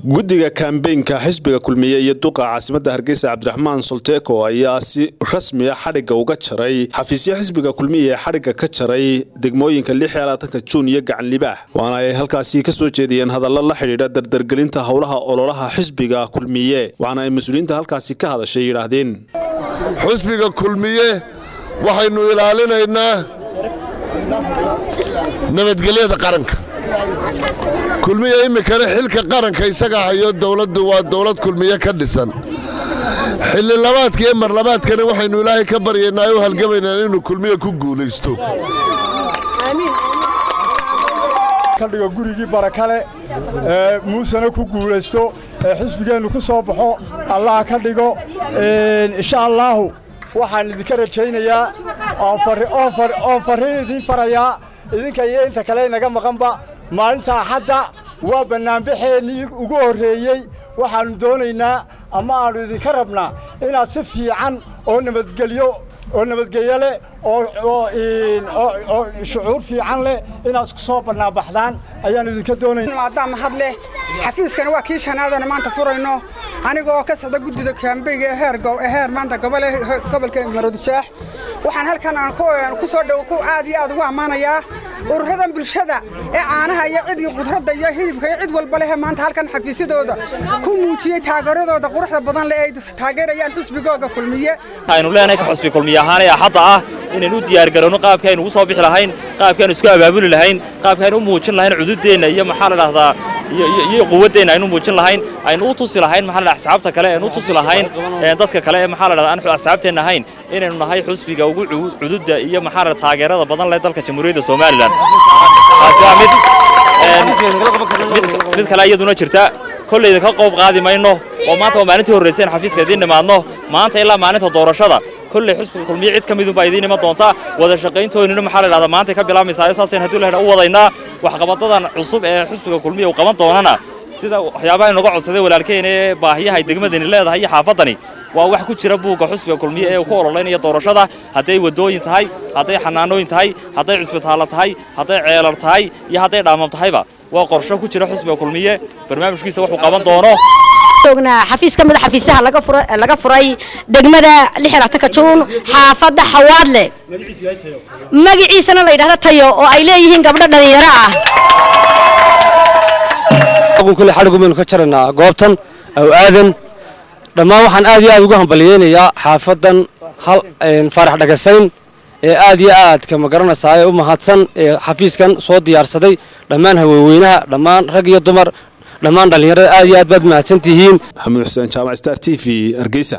guddiga kambeynka xisbiga kulmiye iyo duqa caasimadda hargeysa cabdiraxmaan solteko ayaa si rasmiya xadhigga uga jaray xafiisyo xisbiga kulmiye ee xadhigga ka jaray degmooyinka ka juun iyo gacan libaax waana ay halkaasi ka soo jeediyeen hadallo la xidhiidha dardargelinta howlaha ololaha xisbiga kulmiye waxaana ay mas-uuliyiinta halkaasi ka hadashay yidhaahdeen xusbiga kulmiye waxaynu ilaalinaynaa nabadgelyada qaranka kulmiye iminkana xilka qaranka isaga hayo dowladdu waa dowlad kulmiye ka dhisan xilli labaadka iyo marlabaadkana waxaynu ilaahay ka baryaynaa u halgamaynaa inuu kulmiye ku guulaysto kadhigo gurigii barakale ee muusena ku guulaysto ee xisbigeennu ku soo baxo allaha ka dhigo insha allaahu waxaan idinka rajaynayaa oon farriin idiin farayaa idinka iyo inta kale inaga maqanba maalinta axadda waa bannaanbaxeennii ugu horreeyey waxaannu doonaynaa ama aannu idinka rabnaa inaad si fiican oo nabadgelyo oo nabadgelyo leh oo shucuur fiican leh inaad ku soo bannaanbaxdaan ayaannu idinka doonayna maadaama had leh xafiiskana waa kii shanaadana maanta furayno aniga oo ka socda guddida kaambeyga ee heer maanta gobolka maroodijaax waxaan halkan aan ku soo dhow ku aad iyo aad ugu ammaanayaa ururadan bulshada ee caanaha iyo cidii qudradda iyo hilibka iyo cid walba leh maanta halkan xafiisyadooda ku muujiyey taageeradooda quruxda badan leh ay taageerayaan xusbigooga kulmiye aynu leenahay ka xusbi kulmiye ahaan ee axadda ah inaynu u diyaargarowno qaabkii aynu ugu soo bixi lahayn qaabkii aynu isku abaabuli lahayn qaabkii aynu u muujin lahayn cududeenna iyo maxaa la dhahdaa iyo quwaddeenna aynu muujin lahayn aynu u tusi lahayn maxaa la asxaabta kale aynu u tusi lahayn dadka kale ee maxaa la dhahdaa aan asxaabteenna ahayn inaynu nahay xusbiga ugu cududda iyo maxaa la taageerada badan leh dalka jamhuuriyadda Soomaaliland taasi waa mid mid kale iyaduna jirta kollayda ka qoob qaadi mayno oo maanta waa maalintii horreysay in xafiiska idiin nimaadno maanta ilaa maalinta doorashada kolley xusbiga kulmiye cid ka midun baa idiin iman doonta wada shaqayntoonina maxaa la dhahdaa maantay ka bilaamaysaa saasaynu haddii lahadha u wadaynaa waxqabadadan cusub ee xusbiga kulmiye uu qaban doonana sida waxyaabaha inaga codsaday walaalkeena ee baahiyaha ay degmadani leedahay iyo xaafaddani waa wax ku jira buugga xusbiga kulmiye ee uu ku ololaynaya doorashada hadday waddooyin tahay hadday xanaanooyin tahay hadday cusbitaallo tahay hadday ceelar tahay iyo hadday dhaamam tahayba waa qorsho ku jira xusbiga kulmiye barnaamijkiisa wuxuu qaban doono joognaa xafiis ka mida xafiisaha laga furay degmada ka juun xaafadda xawaadle magaciisana la yidhahda tayo oo ay leeyihiin gabdho dhallinyaro ah kule xadhigu baynu ka jaraynaa goobtan aw aadan dhammaan waxaan aad iyo aad ugu hambalyeynayaa xaafadan faarax dhagasayn ee aad iyo aadka ma garanaysaa ee u mahadsan ee xafiiskan soo diyaarsaday dhammaan haweenweynaha dhammaan rag iyo dumar dhammaan dhallinyarada aad iyo aad baad mahadsan tihiin maxamuud xuseen jaamac star t v hargeysa